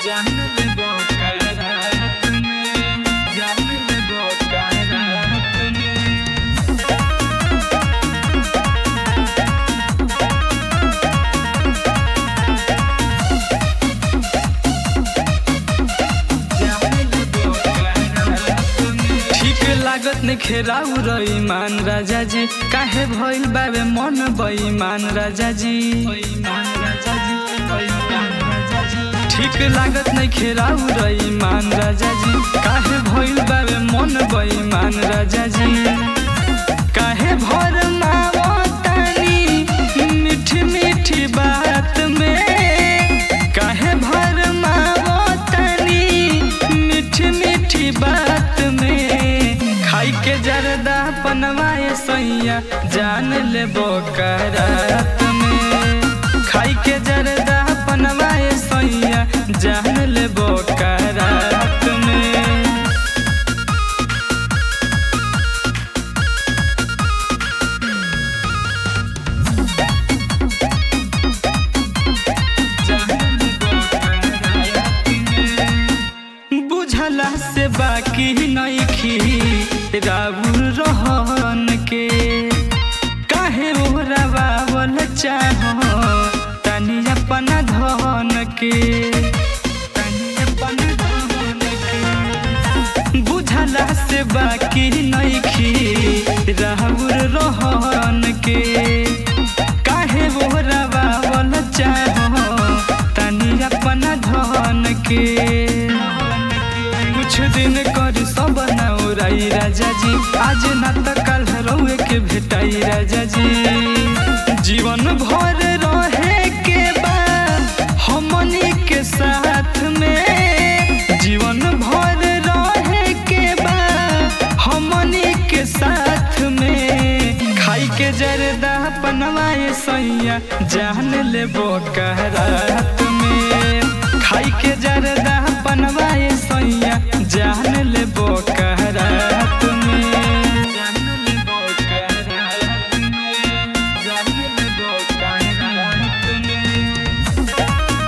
जान लेबो करात में जान लेबो करात में ठीक लागत ने खेराउ रईमान राजा जी काहे भइल बाबे मन बेईमान राजा जी ठीक लागत नहीं खेराउ रईमान राजा जी काहे भइल बाबे मन बेईमान राजा जी काहे भर मावतानी मीठी मीठी बात में काहे भर मावतानी मीठी मीठी बात में खाई के जरदा पनवाए सैया जान लेबो करात में खाई के जरदा पनवाए सैया जान लेबो करात में बुझला से बाकी नइखी राउर रहन के काहे ओरा बावल चाह तनी अपन धन के तनी अपन धन के बुझला से बाकी नइखी राउर रहन के काहे ओरा बावल चाह तनी अपन धन के कुछ दिन कर सब नौराई राजा जी आज न त कल रउए के भेटाई राजा जी जीवन भर रहे के बाद हमनी के साथ में जीवन भर रहे के बाद हमनी के साथ में खाई के जरदा पनवाए सैया जान लेबो कहरात में खाई के जरदा पनवाए सैया जान लेबो कहरात में जान लेबो कहरात में जान लेबो कहरात में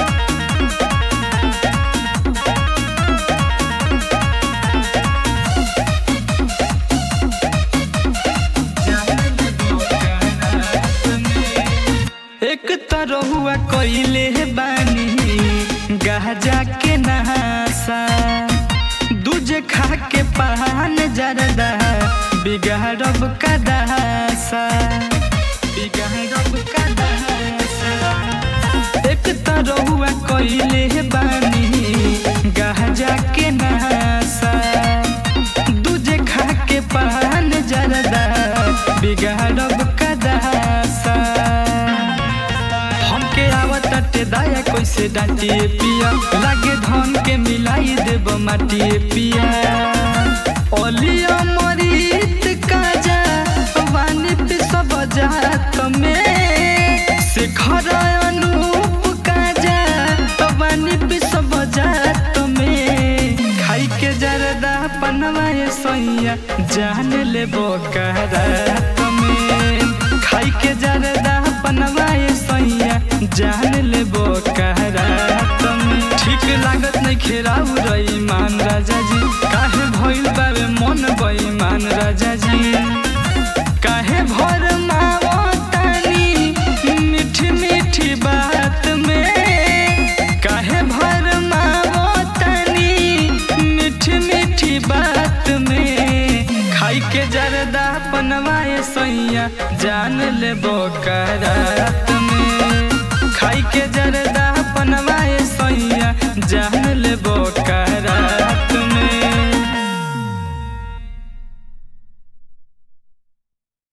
एक तरहुआ कइले बानी गाजा के नहासा दूजे खा के पान जरदा बिगाड़ब का दहासा बिगाड़ब का दहासा एक तरहुआ कइले बानी गाजा के नहासा दूजे खा के पान जरदा बिगाड़ब का दहासा हमके आवत टे दाया कैसे डांटिए पिया लागे धन के मिलाई देब माटिए पिया ओलिया मरीत काजा वानी पे सब जात में शिखर अनूप काजा वानी पे सब जात में खाई के जरदा पनवाए सैया जान लेबो करात में खाई के जरदा पनवाए सैया जान लेबो कहरात में ठीक लागत नहीं खेराउ रईमान राजा जी काहे भइल बाबे मन बेईमान राजा जी काहे भर मावतानी मीठी मीठी बात में काहे भर मावतानी मीठी मीठी बात में खाई के जरदा पनवाए सैया जान लेबो करात